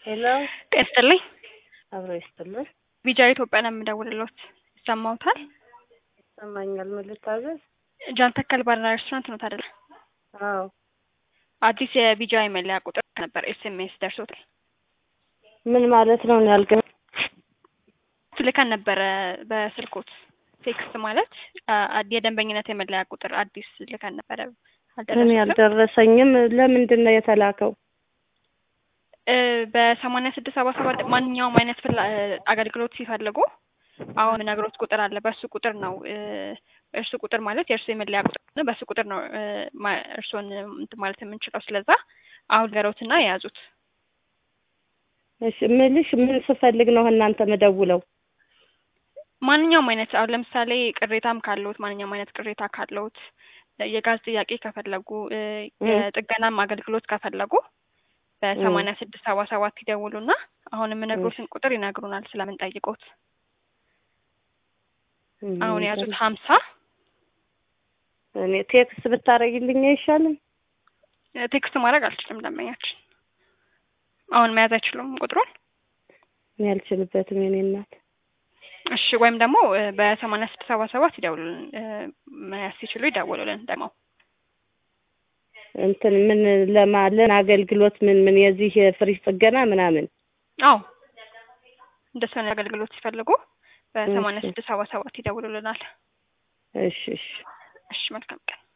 ሄሎ ጤና ይስጥልኝ። አብሮ ይስጥልን። ቪጃ ኢትዮጵያ ነው የምደውልልዎት። ይሰማዎታል? ይሰማኛል። ምን ልታዘዝ? ጃን ተከል ባርና ሬስቶራንት ነው አይደለ? አዎ አዲስ የቪጃ የመለያ ቁጥር ነበር ኤስኤምኤስ ደርሶታል። ምን ማለት ነው? እኔ አልገ ልከን ነበረ በስልኮት ቴክስት ማለት አ- የደንበኝነት የመለያ ቁጥር አዲስ ልከን ነበረ። እኔ አልደረሱትም? አልደረሰኝም። ለምንድን ነው የተላከው? እ በሰማንያ ስድስት ሰባ ሰባት ማንኛውም አይነት ፍላ አገልግሎት ሲፈልጉ አሁን ነግሮት ቁጥር አለ። በእሱ ቁጥር ነው እ እርሱ ቁጥር ማለት የእርሱ የመለያ ቁጥር ነው። በእሱ ቁጥር ነው እ ማ- እርስዎን እንትን ማለት የምንችለው። ስለዛ አሁን ገሮትና የያዙት እሺ ምልሽ ምን ስፈልግ ነው እናንተ መደውለው? ማንኛውም አይነት አሁን ለምሳሌ ቅሬታም ካለዎት ማንኛውም አይነት ቅሬታ ካለዎት የጋዝ ጥያቄ ከፈለጉ እ እ የጥገናም አገልግሎት ከፈለጉ በሰማንያ ስድስት ሰባ ሰባት ይደውሉና አሁን የምነግሮትን ቁጥር ይነግሩናል ስለምንጠይቆት። አሁን የያዙት ሀምሳ እኔ ቴክስት ብታረጊልኝ አይሻልም? ቴክስት ማድረግ አልችልም። ደንበኛችን አሁን መያዝ አይችሉም ቁጥሩን። እኔ አልችልበትም የኔ እናት። እሺ ወይም ደግሞ እ በሰማንያ ስድስት ሰባ ሰባት ይደውሉልን። እ መያዝ ሲችሉ ይደውሉልን ደግሞ እንትን ምን ለማለን አገልግሎት ምን ምን የዚህ የፍሪጅ ጥገና ምናምን አዎ እንደሱ አይነት አገልግሎት ሲፈልጉ በሰማንያ እሺ ስድስት ሰባ ሰባት ይደውሉልናል። እሺ እሺ እሺ መልካም ቀን።